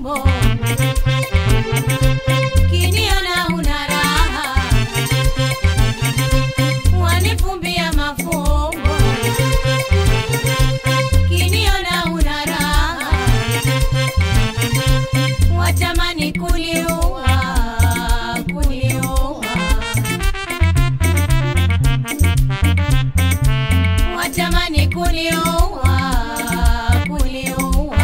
mafumbo kiniona una raha wanifumbia mafumbo kiniona una raha watamani kuliua kuliua watamani kuliua kuliua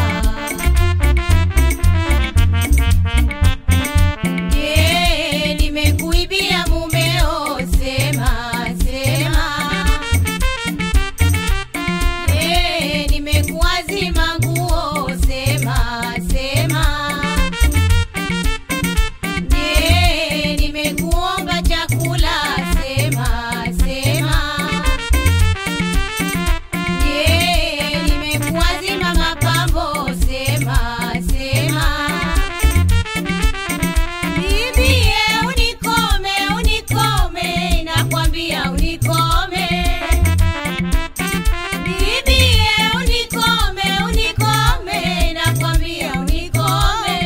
Je, nimekuibia mumeo? Sema, sema. Je, nimekuazima nguo? Sema, sema. Je, nimekuomba chakula? Sema, sema. Je, nimekuazima mapambo? Sema, sema. Bibie, unikome, unikome, nakwambia unikome. Bibie, unikome, unikome, nakwambia unikome.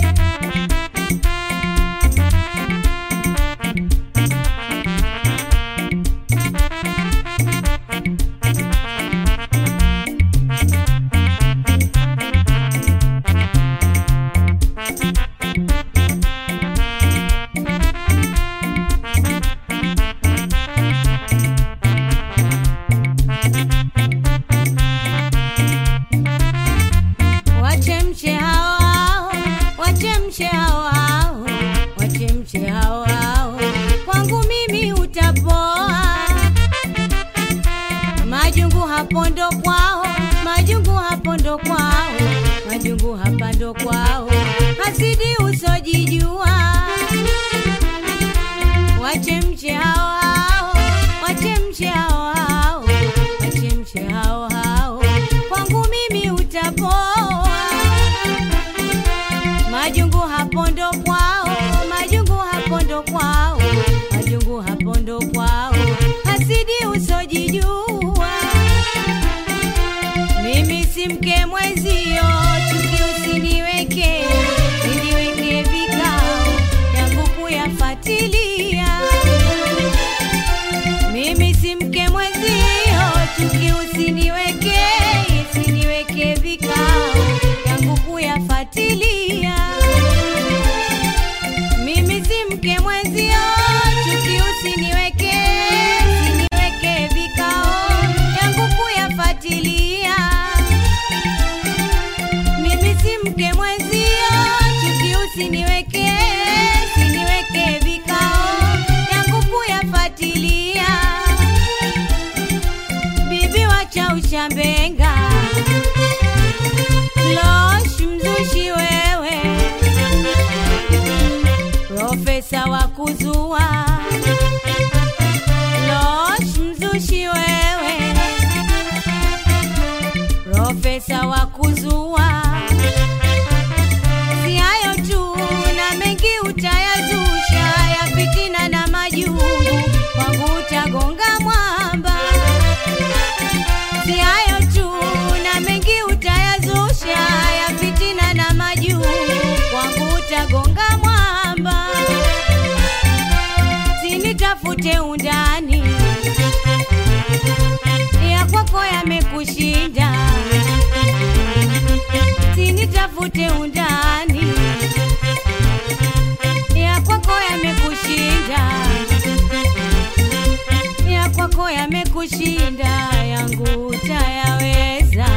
Wachemshe hao hao, wachemshe hao hao, wachemshe hao hao, kwangu mimi utapoa. Majungu hapo ndo kwao, majungu hapo ndo kwao, majungu hapa ndo kwao, hasidi usojijua. Wachemshe hao hao, wachemshe hao hao, wachemshe hao hao, kwangu mimi utapoa. Majungu hapo ndo kwao, majungu hapo ndo kwao, majungu hapo ndo kwao, hasidi usojijua. Mimi si mke mwezio, chuki usiniweke, siniweke vikao yangu kuyafatilia. Mimi si mke mwezio, chuki usiniweke, siniweke vikao yangu kuyafatilia. Mimi si mke mwezio, chuki usiniweke, siniweke vikao yangu kuyafatilia. Mimi si mke mwezio, chuki usiniweke, siniweke vikao yangu kuyafatilia. Bibi wacha ushambenga, losh mzushi wewe, profesa wa kuzua, losh mzushi wewe, profesa wa kuzua. Si hayo tu na mengi utayazusha ya fitina na majungu, kwangu utagonga mwamba. Si hayo tu na mengi utayazusha ya fitina na majungu, kwangu utagonga mwamba. Sinitafute undani ya kwako yamekushinda, sinitafute undani ya kwako yamekushinda, ya kwako yamekushinda, yangu utayaweza.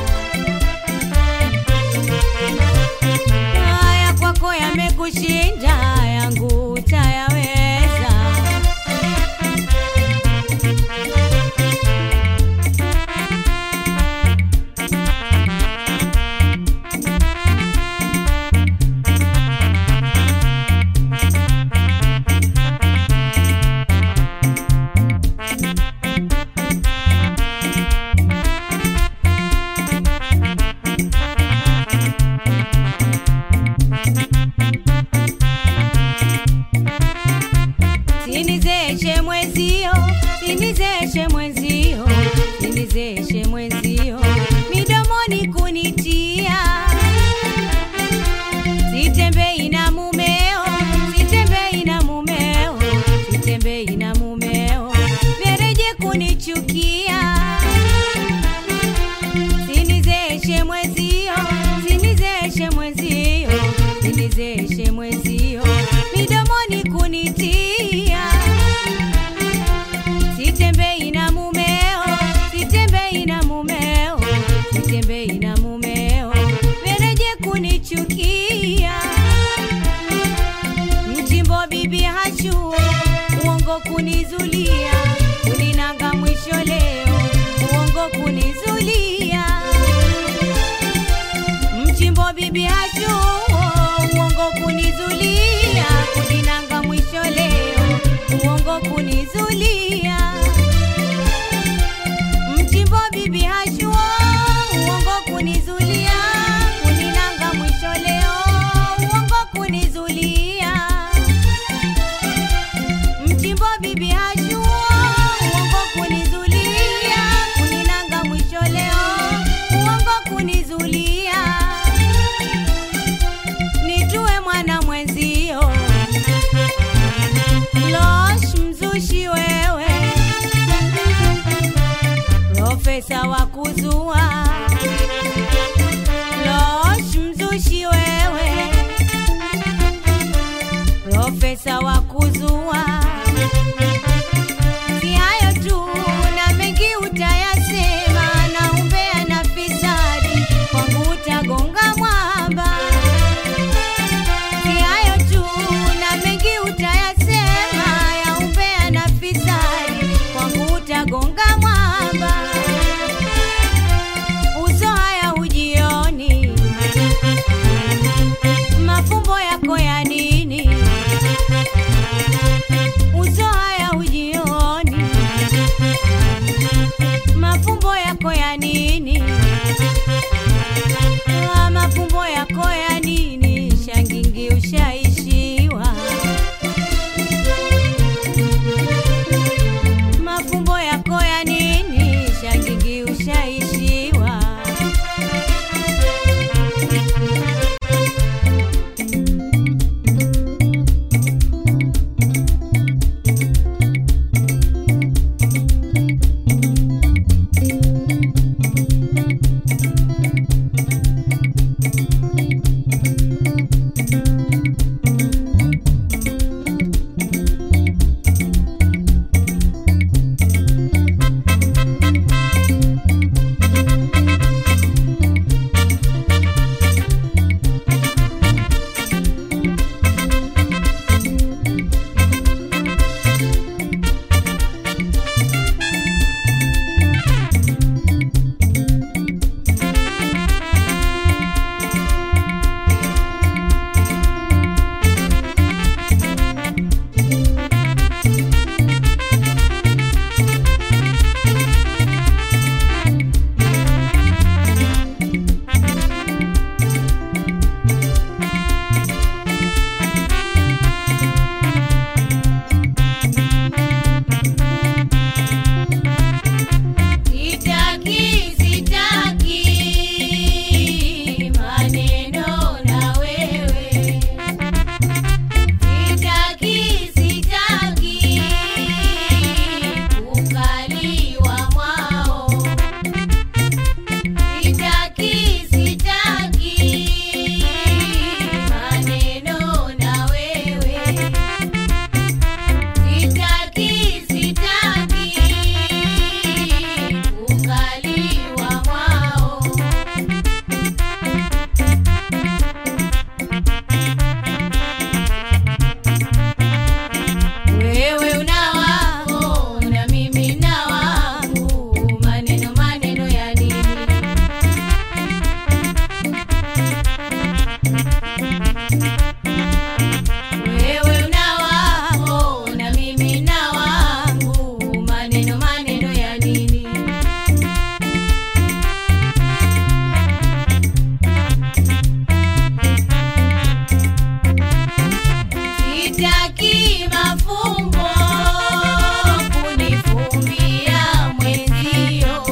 Haya kwako yamekushinda, yangu utayaweza. kunichukia mchimbo bibi hachu uongo kunizulia kuninanga mwisho leo uongo kunizulia mchimbo bibi hachu uongo kunizulia kuninanga mwisho leo uongo kunizulia mchimbo bibi hachu uongo kunizulia kuninanga mwisho leo uongo kunizulia mchimbo bibi hachu uongo kunizulia kuninanga mwisho leo uongo kunizulia nitue mwana mwenzio losh mzushi wewe profesa wa kuzua losh mzushi wewe profesa wa kuzua si hayo tu na mengi utayasema na umbea na fisadi kwangu utagonga mwamba si hayo tu na mengi utayasema ya umbea na fisadi kwangu utagonga mwamba uso haya hujioni mafumbo yako ya nini uso haya hujioni mafumbo yako ya nini Ah, mafumbo yako ya nini shangingi ushaishiwa mafumbo yako ya nini shangingi ushaishiwa Sitaki, sitaki maneno na wewe. Sitaki, sitaki kukaliwa mwao. Sitaki, sitaki maneno na wewe. Sitaki, sitaki kukaliwa mwao. Wewe una wako na mimi na wangu, maneno maneno ya nini? Wewe una wako na mimi na wangu, maneno maneno ya nini? Sitaki mafumbo kunifumbia mwenzio.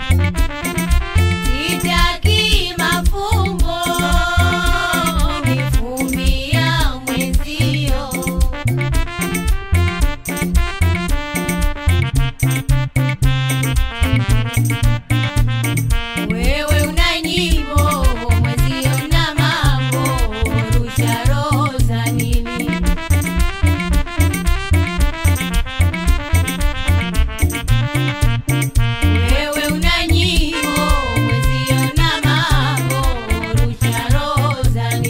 Sitaki mafumbo kunifumbia mwenzio. Wewe una nyimbo, mwenzio na mambo, rusha roho za nini? Wewe una nyimbo, mwenzio na mambo, rusha roho za